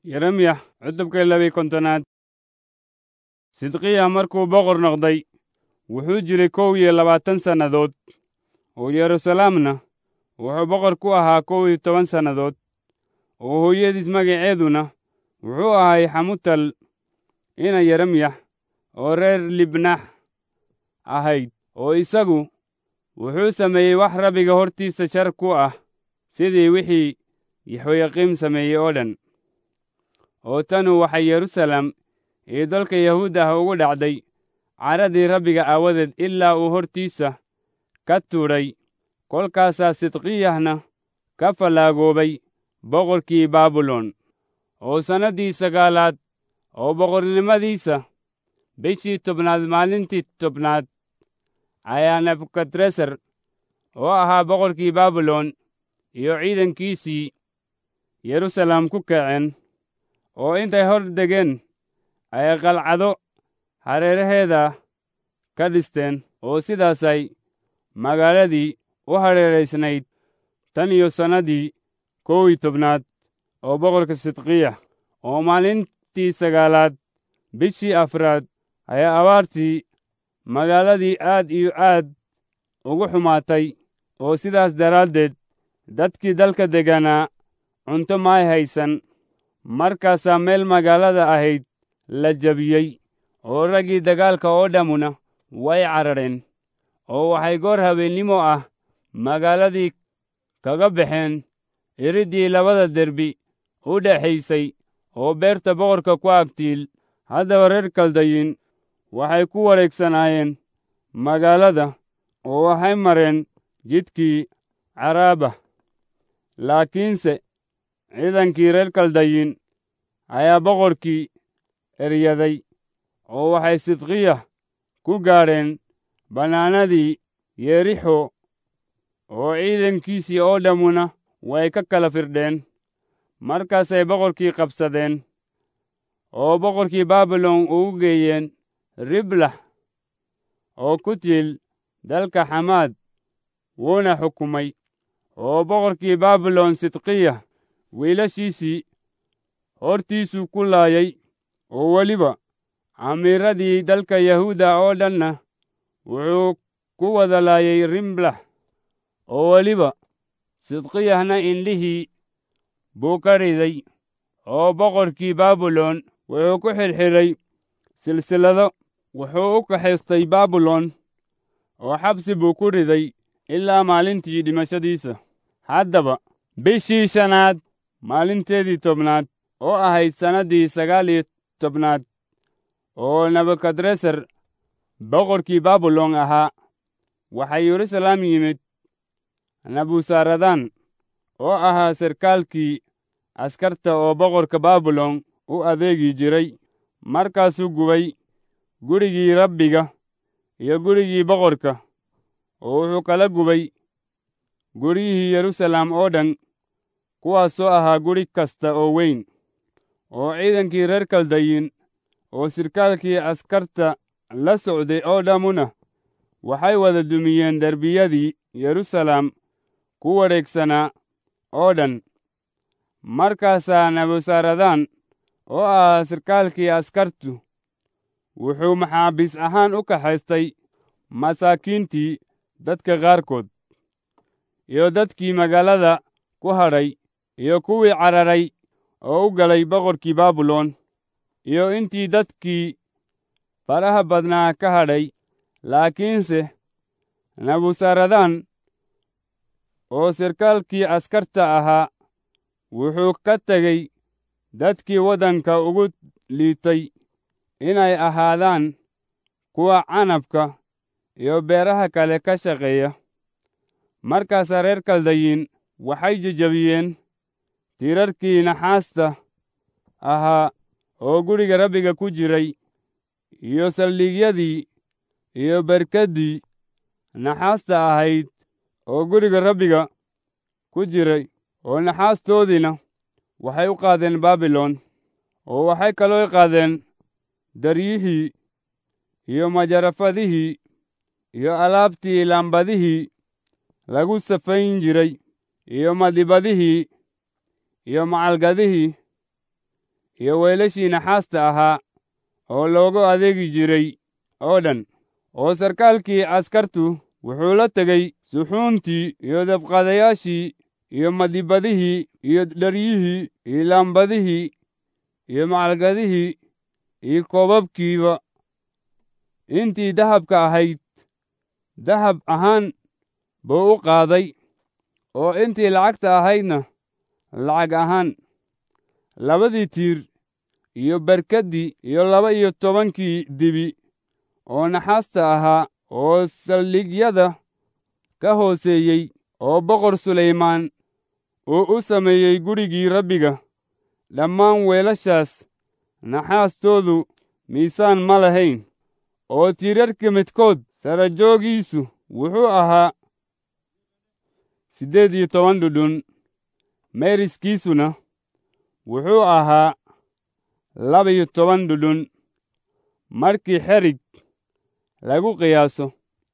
yeremya cutubka labiy kontonaad sidqiya markuu boqor noqday wuxuu jiray kow iyo labaatan sannadood oo yeruusalaamna wuxuu boqor ku ahaa kow iyo toban sannadood oo hooyadiis magaceeduna wuxuu ahay xamutal ina yeremyax oo reer libnax ahayd oo isagu wuxuu sameeyey wax rabbiga hortiisa shar ku ah sidii wixii yaxoyaqiim sameeyey oo dhan oo tanu waxay yeruusalaam iyo dalka yahuud ah ugu dhacday caradii rabbiga aawadeed ilaa uu hortiisa ka tuudhay kolkaasaa sidqiyahna ka fallaagoobay boqorkii baabilon oo sannaddii sagaalaad oo boqornimadiisa bishii tobnaad maalintii tobnaad ayaa nebukadresar oo ahaa boqorkii baabilon iyo ciidankiisii yeruusalaam ku kaceen oo intay hor degeen ay qalcado hareeraheeda ka dhisteen oo sidaasay magaaladii u hareeraysnayd tan iyo sannadii kow iyo tobnaad oo boqorka sidqiya oo maalintii sagaalaad bishii afraad ayaa abaartii magaaladii aad iyo aad ugu xumaatay oo sidaas daraaddeed dadkii dalka degganaa cunto maay haysan markaasaa meel magaalada ahayd la jabiyey oo raggii dagaalka oo dhammuna way carareen oo waxay goor habeennimo ah magaaladii kaga baxeen iriddii labada derbi u dhexaysay oo beerta boqorka ku agtiil haddaba reer kaldayin waxay ku wareegsanaayeen magaalada oo waxay mareen jidkii caraaba laakiinse ciidankii reer kaldayin ayaa boqorkii eryaday oo waxay sidqiya ku gaadheen bannaanadii yerixo oo ciidankiisii oo dhammuna way ka kala firdheen markaasay boqorkii qabsadeen oo boqorkii baabilon ugu geeyeen riblax oo ku tiil dalka xamaad wuuna xukumay oo boqorkii baabilon sidqiya wiilashiisii hortiisuu ku laayay oo weliba amiiradii dalka yahuuda oo dhanna wuxuu ku wada laayay riblax oo weliba sidqiyahna indhihii buu ka riday oo boqorkii baabilon wuxuu ku xidhxidhay silsilado wuxuu u kaxaystay baabilon oo xabsi buu ku riday ilaa maalintii dhimashadiisa haddaba bishii shanaad maalinteedii tobnaad oo ahayd sannaddii sagaal iyo tobnaad oo nebukadresar boqorkii baabilon ahaa waxaa yeruusalaam yimid nabusaradaan oo ahaa sarkaalkii askarta oo boqorka baabilon u adeegi jiray markaasuu gubay gurigii rabbiga iyo gurigii boqorka oo wuxuu kala gubay guryihii yeruusalaam oo dhan kuwaasoo ahaa guri kasta oo weyn oo ciidankii reer kaldayin oo sirkaalkii askarta la socday oo dhammuna waxay wada dumiyeen derbiyadii yeruusalaam ku wareegsanaa oo dhan markaasaa nabusaradaan oo ahaa sirkaalkii askartu wuxuu maxaabiis ahaan u kaxaystay masaakiintii dadka qaarkood iyo dadkii magaalada ku hadhay iyo kuwii cararay oo u galay boqorkii baabilon iyo intii dadkii faraha badnaa ka hadhay laakiinse nabusaradaan oo sirkaalkii askarta ahaa wuxuu ka tegey dadkii waddanka ugu liitay inay ahaadaan kuwa canabka iyo beeraha kale ka shaqeeya markaasaa reer kaldayin waxay jejabiyeen tiirarkii naxaasta ahaa oo guriga rabbiga ku jiray iyo saldhigyadii iyo berkaddii naxaasta ahayd oo guriga rabbiga ku jiray oo naxaastoodiina waxay u qaadeen baabilon oo waxay kaloo qaadeen daryihii iyo majarafadihii iyo alaabtii laambadihii lagu safayn jiray iyo madibadihii iyo macalgadihii iyo weelashii naxaasta ahaa oo loogu adeegi jiray oo dhan oo sarkaalkii askartu wuxuu la tegey suxuuntii iyo dabqaadayaashii iyo madibadihii iyo dharyihii iyo laambadihii iyo macalgadihii iyo koobabkiiba intii dahabka ahayd dahab ahaan buu u qaaday oo intii lacagta ahaydna lacag ahaan labadii tiir iyo barkaddii iyo laba iyo tobankii dibi oo naxaasta ahaa oo saldhigyada ka hooseeyey oo boqor sulaymaan uu u sameeyey gurigii rabbiga dhammaan weelashaas naxaastoodu miisaan ma lahayn oo tiirarka midkood sarajoogiisu wuxuu ahaa siddeed iyo toban dhudhun meeriskiisuna wuxuu ahaa laba-iyo toban dhudhun markii xerig lagu qiyaaso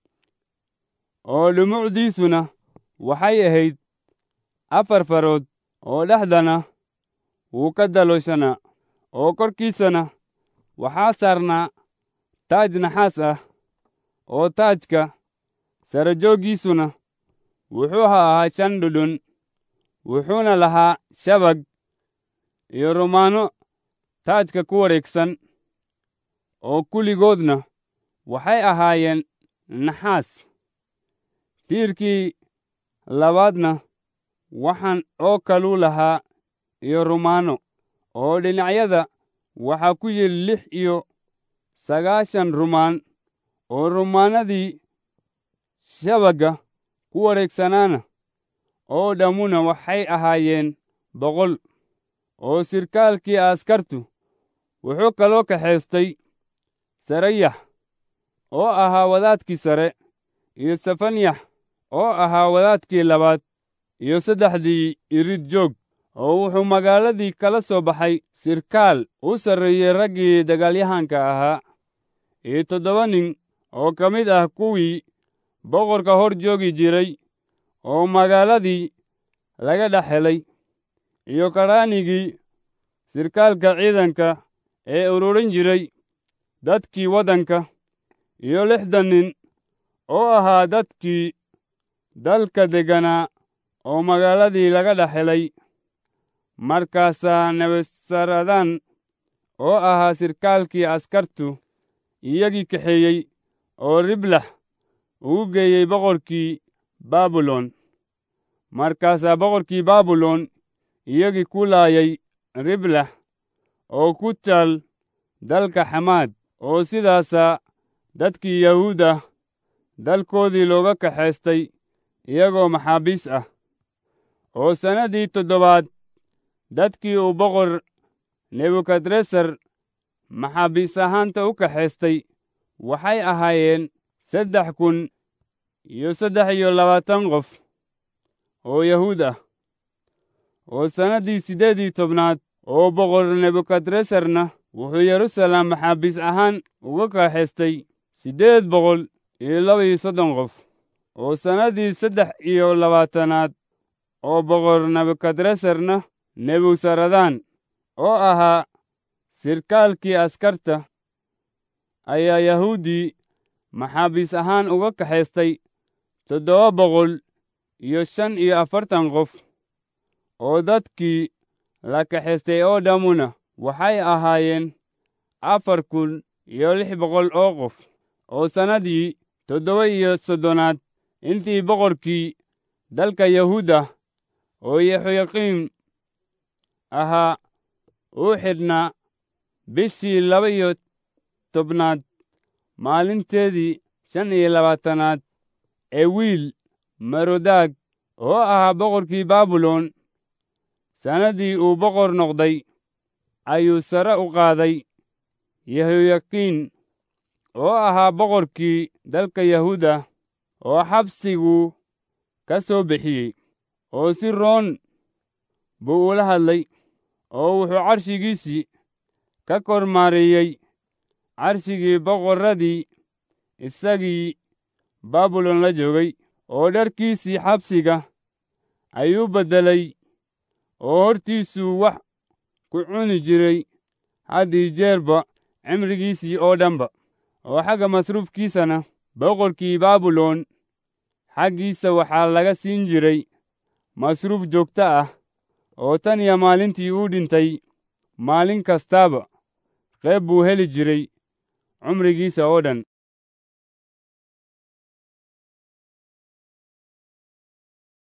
oo dhumucdiisuna waxay ahayd afar farood oo dhexdana wuu ka dalooshanaa oo korkiisana waxaa saarnaa taaj naxaas ah oo taajka sarajooggiisuna wuxuu ahaa shan dhudhun wuxuuna lahaa shabag iyo rumaano taajka ku wareegsan oo kulligoodna waxay ahaayeen naxaas tiirkii labaadna waxaan oo kaluu lahaa iyo rumaano oo dhinacyada waxaa ku yidhi lix iyo sagaashan rumaan oo rumaanadii shabagga ku wareegsanaana oo dhammuna waxay ahaayeen boqol oo sirkaalkii askartu wuxuu kaloo kaxaystay sarayax oo ahaa wadaadkii sare iyo safanyax oo ahaa wadaadkii labaad iyo saddexdii irid joog oo wuxuu magaaladii kala soo baxay sirkaal u sarreeyey raggii dagaalyahanka ahaa iyo toddoba nin oo ka mid ah kuwii boqorka hor joogi jiray oo magaaladii laga dhex helay iyo karaanigii sirkaalka ciidanka ee ururin jiray dadkii waddanka iyo lixdan nin oo ahaa dadkii dalka degganaa oo magaaladii laga dhex helay markaasaa nebusaradan oo ahaa sirkaalkii askartu iyagii kaxeeyey oo riblax ugu geeyey boqorkii baabilon markaasaa boqorkii baabilon iyagii ku laayay riblax oo ku taal dalka xamaad oo sidaasaa dadkii yahuud ah dalkoodii looga kaxaystay iyagoo maxaabiis ah oo sannaddii toddobaad dadkii uu boqor nebukadresar maxaabiis ahaanta u kaxaystay waxay ahaayeen saddex kun iyo saddex iyo labaatan qof oo yahuud ah oo sannaddii siddeedii tobnaad oo boqor nebukadresarna wuxuu yeruusaalem maxaabiis ahaan uga kaxaystay siddeed boqol iyo laba iyo soddon qof oo sannaddii saddex iyo labaatanaad oo boqor nebukadresarna nebusaradan oo ahaa sirkaalkii askarta ayaa yahuuddii maxaabiis ahaan uga kaxaystay toddoba boqol iyo shan iyo afartan qof oo dadkii la kaxaystay oo dhammuna waxay ahaayeen afar kun iyo lix boqol oo qof oo sannaddii toddoba iyo soddonaad intii boqorkii dalka yahuuda oo yehoyaqiim ahaa uu xidhnaa bishii laba iyo tobnaad maalinteedii shan iyo labaatanaad ee wiil marodaag oo ahaa boqorkii baabilon sannaddii uu boqor noqday ayuu sare u qaaday yehoyakiin oo ahaa boqorkii dalka yahuuda oo xabsiguu ka soo bixiyey oo si roon buu ula hadlay oo wuxuu carshigiisii ka kor maareeyey carshigii boqorradii isagii baabilon la joogay oo dharkiisii xabsiga ayuu beddelay oo hortiisuu wax ku cuni jiray haddii jeerba cimrigiisii oo dhanba oo xagga masruufkiisana boqorkii baabilon xaggiisa waxaa laga siin jiray masruuf joogto ah oo tan iyo maalintii uu dhintay maalin kastaaba qayb buu heli jiray cumrigiisa oo dhan